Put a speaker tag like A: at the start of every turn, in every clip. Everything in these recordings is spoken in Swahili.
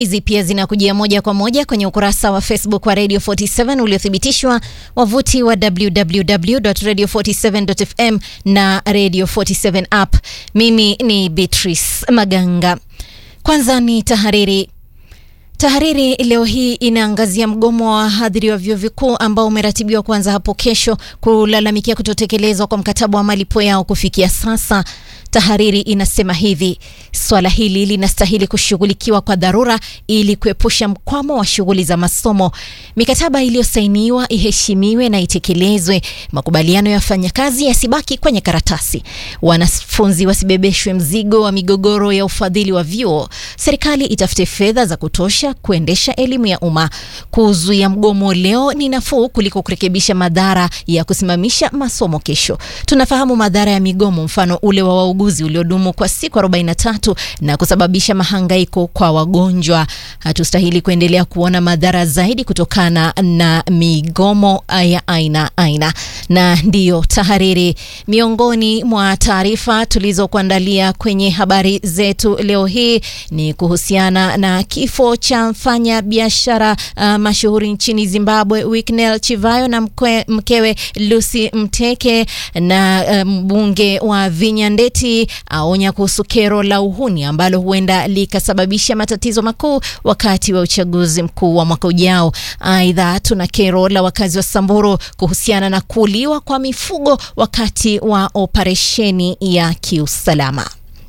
A: Hizi pia zinakujia moja kwa moja kwenye ukurasa wa Facebook wa Radio 47 uliothibitishwa, wavuti wa www.radio47.fm na Radio 47 app. Mimi ni Beatrice Maganga. Kwanza ni tahariri. Tahariri leo hii inaangazia mgomo wa wahadhiri wa vyuo vikuu ambao umeratibiwa kuanza hapo kesho kulalamikia kutotekelezwa kwa mkataba wa malipo yao kufikia sasa. Tahariri inasema hivi: swala hili linastahili kushughulikiwa kwa dharura ili kuepusha mkwamo wa shughuli za masomo. Mikataba iliyosainiwa iheshimiwe na itekelezwe. Makubaliano ya wafanyakazi yasibaki kwenye karatasi. Wanafunzi wasibebeshwe mzigo wa migogoro ya ufadhili wa vyuo. Serikali itafute fedha za kutosha kuendesha elimu ya umma. Kuzuia mgomo leo ni nafuu kuliko kurekebisha madhara ya kusimamisha masomo kesho. Tunafahamu madhara ya migomo, mfano ule wa wauguzi uliodumu kwa siku 43 na kusababisha mahangaiko kwa wagonjwa. Hatustahili kuendelea kuona madhara zaidi kutokana na migomo ya aina aina. Na ndiyo tahariri, miongoni mwa taarifa tulizokuandalia kwenye habari zetu leo hii ni kuhusiana na kifo cha mfanya biashara uh, mashuhuri nchini Zimbabwe Winnie Chivayo na mkwe, mkewe Lucy Mteke na mbunge um, wa Vinyandeti aonya kuhusu kero la uhuni ambalo huenda likasababisha matatizo makuu wakati wa uchaguzi mkuu wa mwaka ujao. Aidha, tuna kero la wakazi wa Samburu kuhusiana na kuuliwa kwa mifugo wakati wa operesheni ya kiusalama.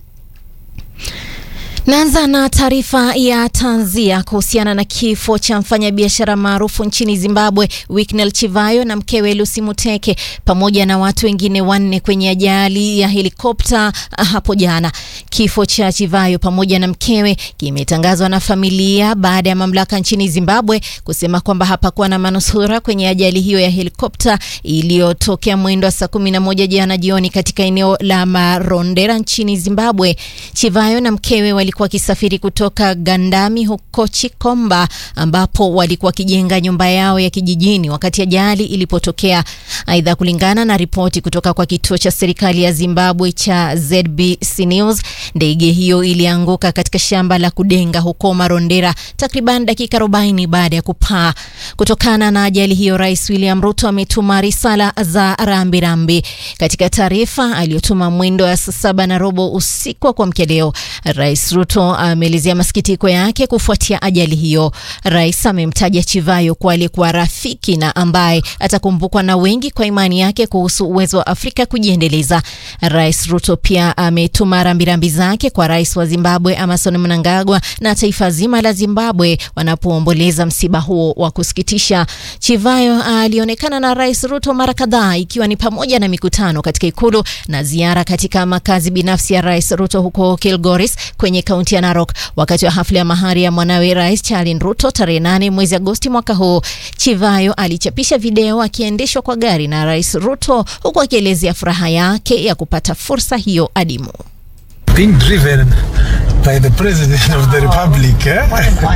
A: Naanza na taarifa ya tanzia kuhusiana na kifo cha mfanyabiashara maarufu nchini Zimbabwe Winnie Chivayo na mkewe Lucy Muteke pamoja na watu wengine wanne kwenye ajali ya helikopta hapo jana. Kifo cha Chivayo pamoja na mkewe kimetangazwa na familia baada ya mamlaka nchini Zimbabwe kusema kwamba hapakuwa na manusura kwenye ajali hiyo ya helikopta iliyotokea mwendo wa saa kumi na moja jana jioni katika eneo la Marondera nchini Zimbabwe. Chivayo na mkewe wali walikuwa wakisafiri kutoka Gandami huko Chikomba ambapo walikuwa wakijenga nyumba yao ya kijijini wakati ajali ilipotokea. Aidha, kulingana na ripoti kutoka kwa kituo cha serikali ya Zimbabwe cha ZBC News, ndege hiyo ilianguka katika shamba la kudenga huko Marondera takriban dakika 40 baada ya kupaa. Kutokana na ajali hiyo, Rais William Ruto ametuma risala za rambirambi. Katika taarifa aliyotuma mwendo wa saa saba na robo usiku wa kuamkia leo, Rais Ruto ameelezea masikitiko yake kufuatia ajali hiyo. Rais amemtaja Chivayo kuwa aliyekuwa rafiki na ambaye atakumbukwa na wengi kwa imani yake kuhusu uwezo wa Afrika kujiendeleza. Rais Ruto pia ametuma rambirambi zake kwa rais wa Zimbabwe Emmerson Mnangagwa na taifa zima la Zimbabwe wanapoomboleza msiba huo wa kusikitisha. Chivayo alionekana na Rais Ruto mara kadhaa, ikiwa ni pamoja na mikutano katika ikulu na ziara katika makazi binafsi ya Rais Ruto huko Kilgoris kwenye kaunti ya Narok wakati wa hafla ya mahari ya mwanawe Rais Charlin Ruto tarehe 8 mwezi Agosti mwaka huu. Chivayo alichapisha video akiendeshwa kwa gari na Rais Ruto huku akielezea furaha yake ya kupata fursa hiyo adimu.
B: Being driven by the president of the republic eh?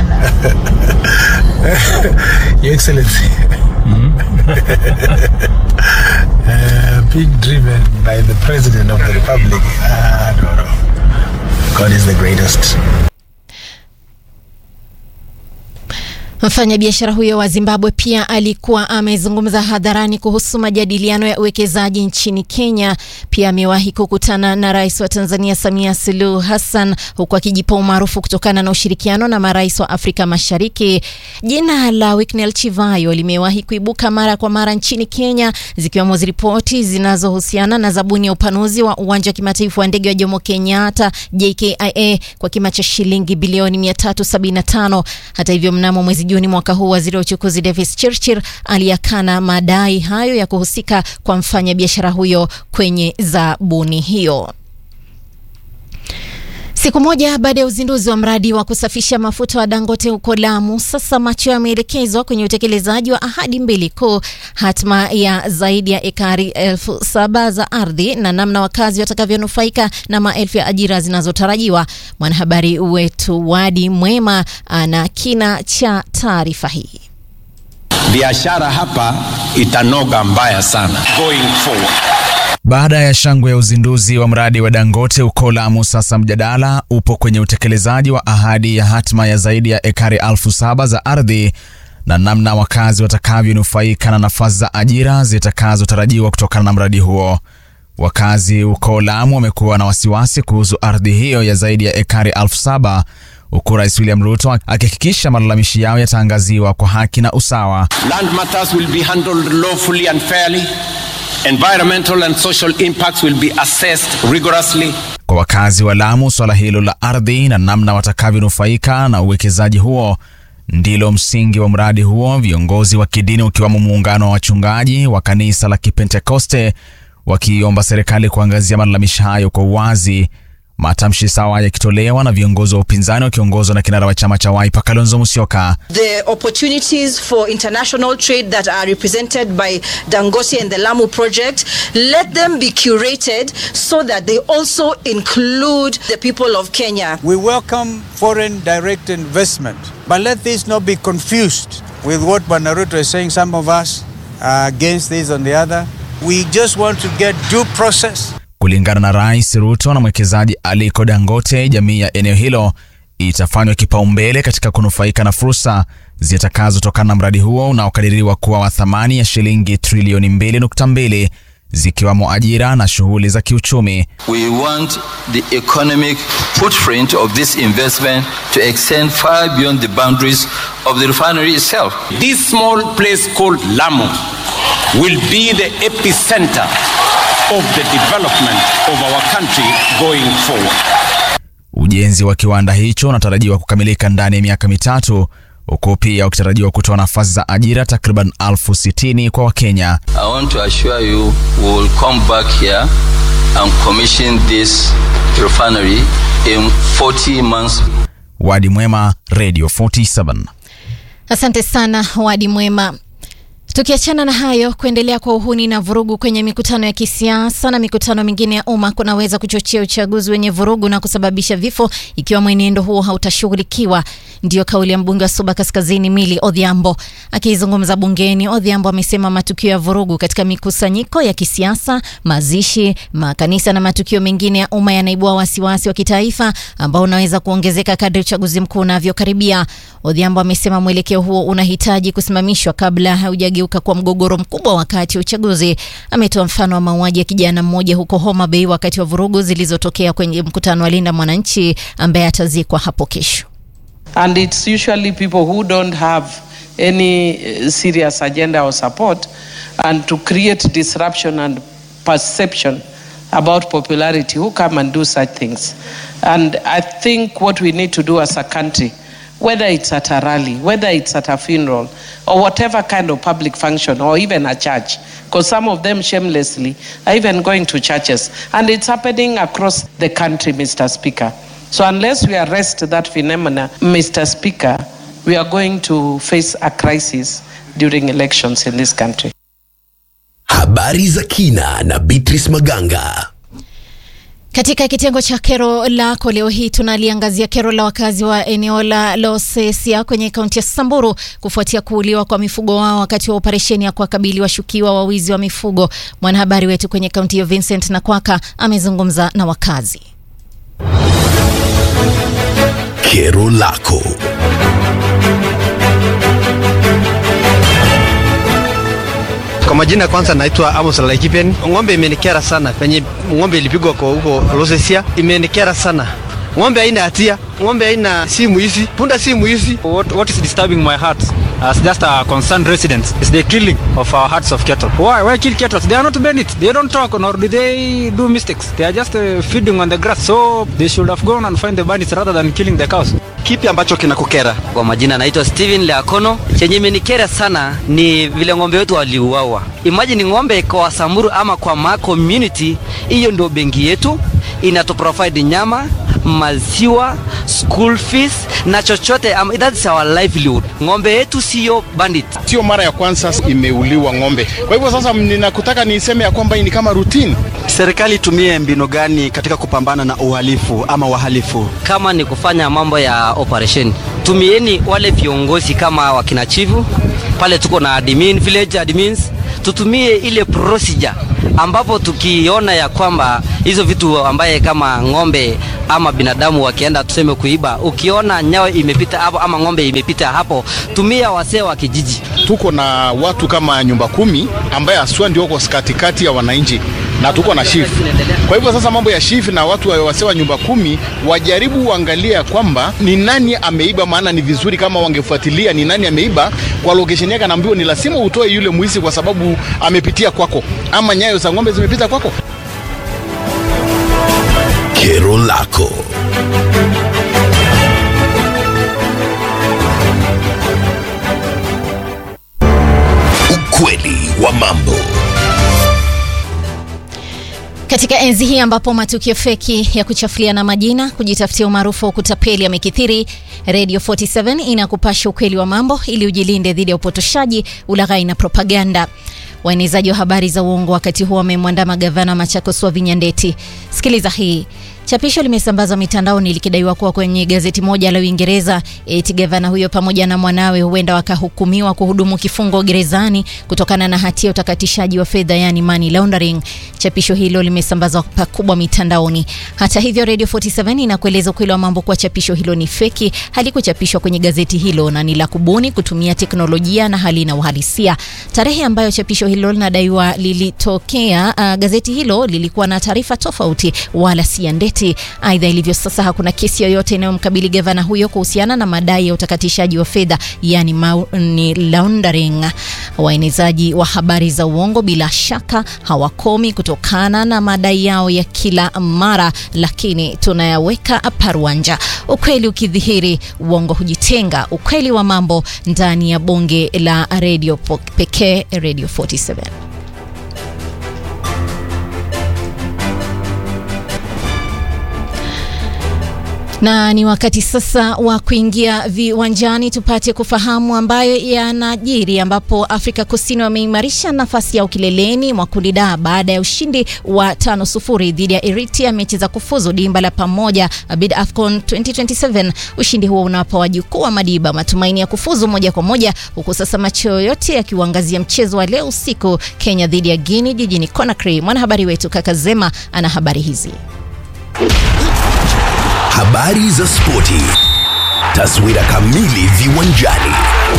B: Your Excellency uh, being driven by the president of the republic uh, no, no. God is the greatest.
A: Mfanyabiashara huyo wa Zimbabwe pia alikuwa amezungumza hadharani kuhusu majadiliano ya uwekezaji nchini Kenya. Pia amewahi kukutana na rais wa Tanzania Samia Suluhu Hassan, huku akijipa umaarufu kutokana na ushirikiano na marais wa Afrika Mashariki. Jina la Winnie Chivayo limewahi kuibuka mara kwa mara nchini Kenya, zikiwemo ripoti zinazohusiana na zabuni ya upanuzi wa uwanja wa kimataifa wa ndege wa Jomo Kenyatta JKIA kwa kima cha shilingi bilioni 375. Hata hivyo, mnamo mwezi Juni mwaka huu waziri wa uchukuzi Davis Chirchir aliyakana madai hayo ya kuhusika kwa mfanyabiashara huyo kwenye zabuni hiyo. Siku moja baada ya uzinduzi wa mradi wa kusafisha mafuta wa Dangote huko Lamu, sasa macho yameelekezwa kwenye utekelezaji wa ahadi mbili kuu, hatma ya zaidi ya ekari elfu saba za ardhi na namna wakazi watakavyonufaika na maelfu ya ajira zinazotarajiwa. Mwanahabari wetu Wadi Mwema ana kina cha taarifa hii.
C: Biashara hapa itanoga mbaya sana going forward. Baada ya shangwe ya uzinduzi wa mradi wa Dangote huko Lamu, sasa mjadala upo kwenye utekelezaji wa ahadi ya hatma ya zaidi ya ekari elfu saba za ardhi na namna wakazi watakavyonufaika na nafasi za ajira zitakazotarajiwa kutokana na mradi huo. Wakazi huko Lamu wamekuwa na wasiwasi kuhusu ardhi hiyo ya zaidi ya ekari elfu saba huku Rais William Ruto akihakikisha malalamishi yao yataangaziwa kwa haki na usawa.
D: Land matters will be handled lawfully and fairly. Environmental and social impacts will be assessed rigorously.
C: Kwa wakazi wa Lamu, swala hilo la ardhi na namna watakavyonufaika na uwekezaji huo ndilo msingi wa mradi huo, viongozi wa kidini ukiwamo muungano wa wachungaji wa kanisa la Kipentekoste wakiomba serikali kuangazia malalamishi hayo kwa uwazi. Matamshi sawa yakitolewa na viongozi wa upinzani wakiongozwa na kinara wa chama cha Wiper Kalonzo Musyoka.
E: The opportunities for international trade that are represented by Dangote and the Lamu project, let them be curated so that they also include the people of Kenya.
F: We welcome foreign direct investment, but let this not be confused with what Banaruto is saying. Some of us are against this and the other. We just want to get due process.
C: Kulingana na Rais Ruto na mwekezaji Aliko Dangote, jamii ya eneo hilo itafanywa kipaumbele katika kunufaika na fursa zitakazotokana na mradi huo unaokadiriwa kuwa wa thamani ya shilingi trilioni 2.2 zikiwamo ajira na shughuli za kiuchumi.
G: We want the economic footprint of this investment to extend far beyond the boundaries of the refinery itself.
D: This small place called Lamu will be the epicenter of the development of our country going forward.
C: Ujenzi wa kiwanda hicho unatarajiwa kukamilika ndani ya miaka mitatu huku pia ukitarajiwa kutoa nafasi za ajira takriban elfu sitini kwa Wakenya.
G: I want to assure you we will come back here and commission this refinery in 40 months.
C: Wadi Mwema, Radio 47.
A: Asante sana Wadi Mwema. Tukiachana na hayo, kuendelea kwa uhuni na vurugu kwenye mikutano ya kisiasa na mikutano mingine ya umma kunaweza kuchochea uchaguzi wenye vurugu na kusababisha vifo ikiwa mwenendo huo hautashughulikiwa. Ndiyo kauli ya mbunge wa Suba Kaskazini Mili Odhiambo. Akizungumza bungeni, Odhiambo amesema matukio ya vurugu katika mikusanyiko ya kisiasa, mazishi, makanisa na matukio mengine ya umma yanaibua wasiwasi wa kitaifa ambao unaweza kuongezeka kadri uchaguzi mkuu unavyokaribia. Odhiambo amesema mwelekeo huo unahitaji kusimamishwa kabla haujageuka kwa mgogoro mkubwa wakati wa uchaguzi. Ametoa mfano wa mauaji ya kijana mmoja huko Homa Bay wakati wa vurugu zilizotokea kwenye mkutano wa Linda Mwananchi ambaye atazikwa hapo kesho.
H: And it's usually people who don't have any uh, serious agenda or support and to create disruption and perception about popularity who come and do such things. And I think what we need to do as a country whether it's at a rally, whether it's at a funeral, or whatever kind of public function, or even a church, because some of them shamelessly are even going to churches. And it's happening across the country, Mr. Speaker. So unless we arrest that phenomena, Mr. Speaker, we are going to face a crisis during elections in this country.
I: Habari za kina na Beatrice Maganga.
A: Katika kitengo cha kero lako leo hii tunaliangazia kero la wakazi wa eneo la Losesia kwenye kaunti ya Samburu kufuatia kuuliwa kwa mifugo wao wakati wa operesheni ya kuwakabili washukiwa wa wizi wa mifugo. Mwanahabari wetu kwenye kaunti hiyo Vincent Nakwaka amezungumza na wakazi.
I: Kero lako.
J: Kwa majina kwanza naitwa Amos Laikipen. Ng'ombe imenikera sana penye ng'ombe ilipigwa kwa huko Losesia, imenikera sana. Ng'ombe haina hatia, ng'ombe haina simu hizi, punda simu hizi.
K: What, what is disturbing my heart as just a concerned resident is the killing of our herds of cattle. Why? Why kill cattle? They are not bandits. They don't talk nor do they do mistakes. They are just uh, feeding on the grass. So they should have gone and find the bandits rather than killing the cows.
J: Kipi ambacho kinakukera?
L: Kwa majina naitwa Steven Leakono. Chenye imenikera sana ni vile ng'ombe wetu waliuawa. Imagine ng'ombe kwa Samburu ama kwa ma community, hiyo ndio benki yetu inatu provide nyama, maziwa, school fees na chochote um, that's our livelihood. Ng'ombe yetu sio bandit.
M: Sio mara ya kwanza imeuliwa ng'ombe. Kwa hivyo sasa ninakutaka niseme ya kwamba hii ni kama routine.
J: Serikali itumie mbinu gani katika kupambana na uhalifu ama wahalifu?
L: Kama ni kufanya mambo ya operation, tumieni wale viongozi kama wakina chifu pale, tuko na admin, village admins, tutumie ile procedure ambapo tukiona ya kwamba hizo vitu ambaye kama ng'ombe ama binadamu wakienda tuseme kuiba, ukiona nyao imepita hapo ama ng'ombe imepita hapo, tumia wasee wa kijiji.
M: Tuko na watu kama nyumba kumi ambaye aswa ndio wako katikati ya wananchi na tuko na chief. Kwa hivyo sasa mambo ya chief na watu wa wasee wa nyumba kumi wajaribu uangalia kwamba ni nani ameiba, maana ni vizuri kama wangefuatilia ni nani ameiba kwa location yake, anaambiwa ni lazima utoe yule mwizi kwa sababu amepitia kwako, ama nyayo za ng'ombe zimepita kwako.
I: Kero lako. Ukweli wa mambo.
A: Katika enzi hii ambapo matukio feki ya kuchafuliana majina, kujitafutia umaarufu wa kutapeli yamekithiri, Radio 47 inakupasha ukweli wa mambo ili ujilinde dhidi ya upotoshaji, ulaghai na propaganda. Waenezaji wa habari za uongo wakati huo wamemwandama gavana Machakos Wavinya Ndeti. Sikiliza hii. Chapisho limesambazwa mitandaoni likidaiwa kuwa kwenye gazeti moja la Uingereza eti gavana huyo pamoja na mwanawe huenda wakahukumiwa kuhudumu kifungo gerezani kutokana na hatia ya utakatishaji wa fedha, yani money laundering. Chapisho hilo limesambazwa pakubwa mitandaoni. Hata hivyo, Radio 47 inakueleza ukweli wa mambo kuwa chapisho hilo ni feki, halikuchapishwa kwenye gazeti hilo na ni la kubuni kutumia teknolojia na halina uhalisia. Tarehe ambayo chapisho hilo linadaiwa lilitokea, uh, gazeti hilo lilikuwa na taarifa tofauti, wala si ya Ndeti. Aidha, ilivyo sasa, hakuna kesi yoyote inayomkabili gavana huyo kuhusiana na madai ya utakatishaji wa fedha, yani money laundering. Waenezaji wa habari za uongo bila shaka hawakomi kutokana na madai yao ya kila mara, lakini tunayaweka paruanja. Ukweli ukidhihiri, uongo hujitenga. Ukweli wa mambo ndani ya bonge la redio pekee, Radio 47. Na ni wakati sasa wa kuingia viwanjani tupate kufahamu ambayo yanajiri, ambapo Afrika Kusini wameimarisha nafasi yao kileleni mwa kundi D baada ya ushindi wa tano sufuri dhidi ya Eritrea mechi za kufuzu dimba la pamoja Abid Afcon 2027. Ushindi huo unawapa wajukuu wa Madiba matumaini ya kufuzu moja kwa moja, huku sasa macho yote yakiuangazia mchezo wa leo usiku, Kenya dhidi ya Guinea jijini Conakry. Mwanahabari wetu Kaka Zema ana habari hizi.
I: Habari za spoti. Taswira kamili viwanjani.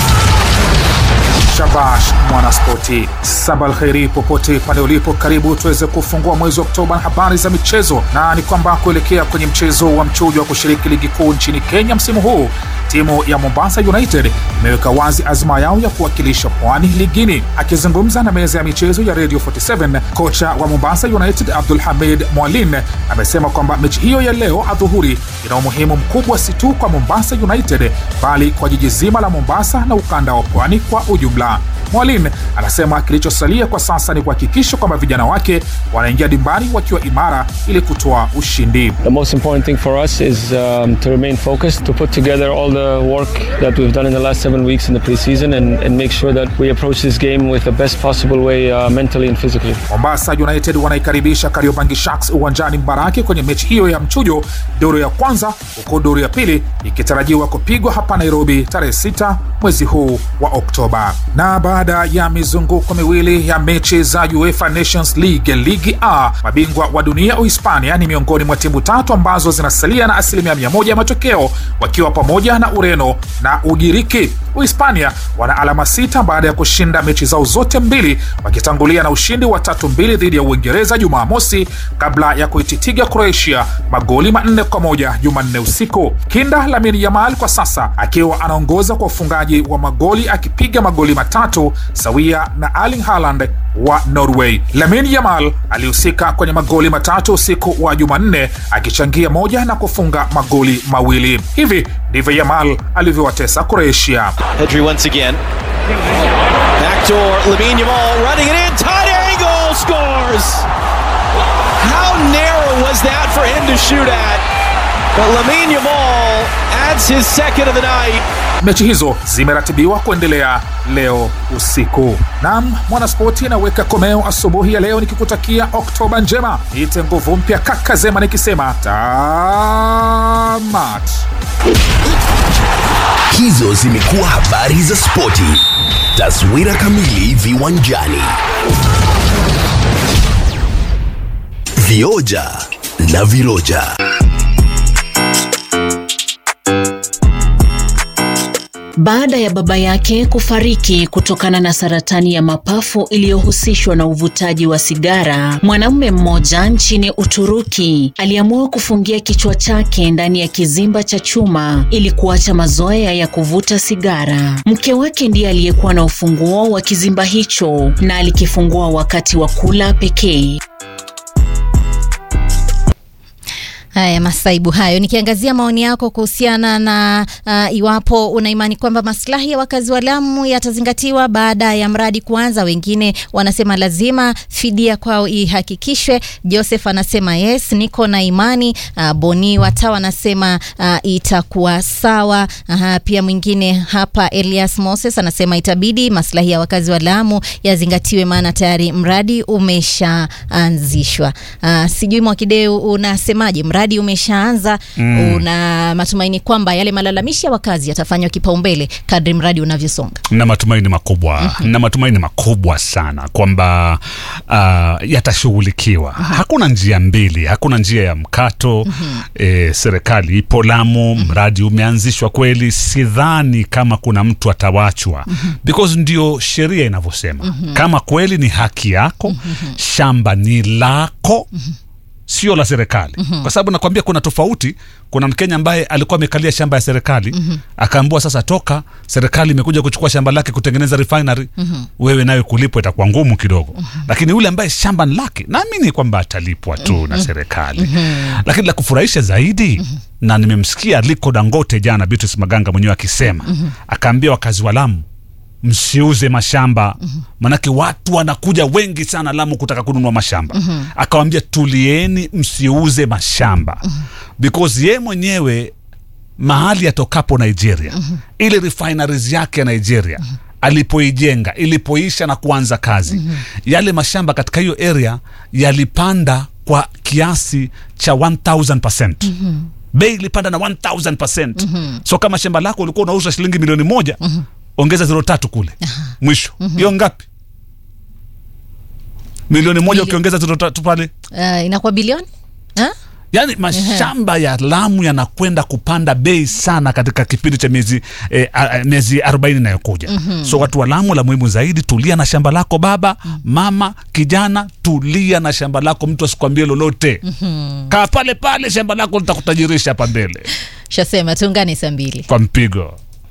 N: Shabash mwanaspoti, sabal kheri popote pale ulipo, karibu tuweze kufungua mwezi wa Oktoba na habari za michezo, na ni kwamba kuelekea kwenye mchezo wa mchujo wa kushiriki ligi kuu nchini Kenya msimu huu, timu ya Mombasa United imeweka wazi azma yao ya kuwakilisha pwani ligini. Akizungumza na meza ya michezo ya Radio 47, kocha wa Mombasa United Abdul Hamid Mwalin amesema kwamba mechi hiyo ya leo adhuhuri ina umuhimu mkubwa si tu kwa Mombasa United bali kwa jiji zima la Mombasa na ukanda wa pwani kwa ujumla. Mwalin anasema kilichosalia kwa sasa ni kuhakikisha kwamba vijana wake wanaingia dimbani wakiwa imara ili kutoa ushindi.
O: The most important thing for us is um, to remain focused, to put together all the work that we've done in the last seven weeks in the preseason and, and make sure that we approach this game with the best possible way uh, mentally and physically.
N: Mombasa United wanaikaribisha Kariobangi Sharks uwanjani Mbaraki kwenye mechi hiyo ya mchujo, duru ya kwanza, huku duru ya pili ikitarajiwa kupigwa hapa Nairobi tarehe 6 mwezi huu wa Oktoba. Na baada ya mizunguko miwili ya mechi za UEFA Nations League ligi A, mabingwa wa dunia Uhispania ni miongoni mwa timu tatu ambazo zinasalia na asilimia mia moja ya matokeo wakiwa pamoja na Ureno na Ugiriki. Uhispania wana alama sita baada ya kushinda mechi zao zote mbili, wakitangulia na ushindi wa tatu mbili dhidi ya Uingereza Jumamosi kabla ya kuititiga Croatia magoli manne kwa moja Jumanne usiku. Kinda Lamine Yamal kwa sasa akiwa anaongoza kwa ufungaji wa magoli akipiga magoli matatu sawia na Erling Haaland wa Norway. Lamine Yamal alihusika kwenye magoli matatu usiku wa Jumanne akichangia moja na kufunga magoli mawili. Hivi ndivyo Yamal alivyowatesa Croatia.
P: Pedri once again. Backdoor, Lamine Yamal running it in, tight angle, scores! How narrow was that for him to shoot at? But Lamine Yamal adds his second of the night.
N: Mechi hizo zimeratibiwa kuendelea leo usiku. Naam, mwanaspoti anaweka komeo asubuhi ya leo nikikutakia Oktoba njema. Niite nguvu mpya kaka Zema nikisema tamat.
I: Hizo zimekuwa habari za spoti. Taswira kamili viwanjani. Vioja na Viroja.
Q: Baada ya baba yake kufariki kutokana na saratani ya mapafu iliyohusishwa na uvutaji wa sigara, mwanamume mmoja nchini Uturuki aliamua kufungia kichwa chake ndani ya kizimba cha chuma ili kuacha mazoea ya kuvuta sigara. Mke wake ndiye aliyekuwa na ufunguo wa kizimba hicho na alikifungua wakati wa kula pekee.
A: Haya, masaibu hayo. Nikiangazia maoni yako kuhusiana na uh, iwapo una imani kwamba maslahi ya wakazi wa Lamu yatazingatiwa baada ya mradi kuanza. Wengine wanasema lazima fidia kwao ihakikishwe. Joseph anasema yes, niko na imani. Uh, Boni Watawa anasema uh, itakuwa sawa. Aha, pia mwingine hapa Elias Moses anasema itabidi maslahi ya wakazi wa Lamu yazingatiwe, maana tayari mradi umeshaanzishwa. Uh, sijui Mwakideu unasemaje? Mradi umeshaanza
R: Mm.
A: una matumaini kwamba yale malalamishi ya wakazi yatafanywa kipaumbele kadri mradi unavyosonga.
R: na matumaini makubwa na matumaini makubwa sana kwamba uh, yatashughulikiwa. Hakuna njia mbili, hakuna njia ya mkato. E, serikali ipo Lamu, mradi umeanzishwa kweli. Sidhani kama kuna mtu atawachwa because ndio sheria inavyosema. Kama kweli ni haki yako, shamba ni lako sio la serikali
S: Mhm.
R: kwa sababu nakwambia kuna tofauti kuna mkenya ambaye alikuwa amekalia shamba ya serikali
S: Mhm.
R: akaambiwa sasa toka serikali imekuja kuchukua shamba lake kutengeneza refinery
S: Mhm.
R: wewe nawe kulipwa itakuwa ngumu kidogo lakini yule ambaye shamba ni lake naamini kwamba atalipwa tu na serikali lakini la kufurahisha zaidi na nimemsikia Aliko Dangote jana Beatrice Maganga mwenyewe akisema
S: Mhm.
R: akaambia wakazi wa Lamu msiuze mashamba manake watu wanakuja wengi sana Lamu kutaka kununua mashamba
S: Mhm.
R: akawambia tulieni msiuze mashamba because ye mwenyewe mahali atokapo Nigeria ile refineries yake ya Nigeria alipoijenga ilipoisha na kuanza kazi yale mashamba katika hiyo area yalipanda kwa kiasi cha 1000% bei ilipanda na 1000%
S: Mhm.
R: so kama shamba lako ulikuwa unauza shilingi milioni moja ongeza zero tatu kule mwisho hiyo ngapi milioni moja ukiongeza zero tatu pale
A: Uh, inakuwa bilioni ha?
R: yaani mashamba ya Lamu yanakwenda kupanda bei sana katika kipindi cha miezi eh, a- a- miezi 40 inayokuja
S: Mhm.
R: so watu wa Lamu, la muhimu zaidi, tulia na shamba lako baba, mama, kijana, tulia na shamba lako, mtu asikwambie lolote.
A: Mhm.
R: Kaa pale pale, shamba lako litakutajirisha hapa mbele
A: Shasema tuungane saa mbili.
R: kwa mpigo.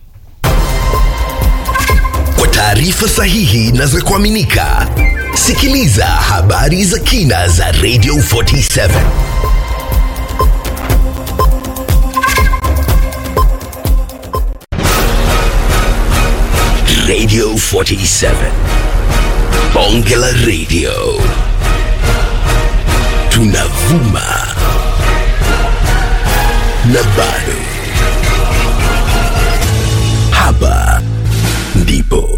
I: Kwa taarifa sahihi na za kuaminika, sikiliza habari za kina za Radio 47 Radio 47 Bonge la Radio, tunavuma na bado hapa ndipo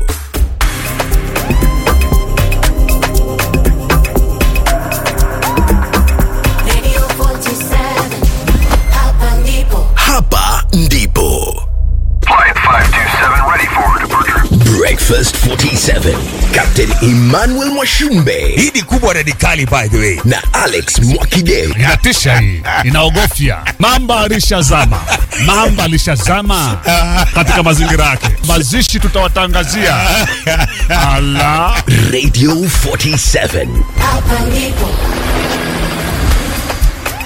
I: hapa ndipo breakfast 47 captain emmanuel mwashumbe hii ni kubwa radikali by the way na alex mwakide
R: Inatisha hii, inaogofya. Mamba alishazama, mamba alishazama katika mazingira yake. Mazishi tutawatangazia. Ala.
I: radio 47
T: Hapa ndipo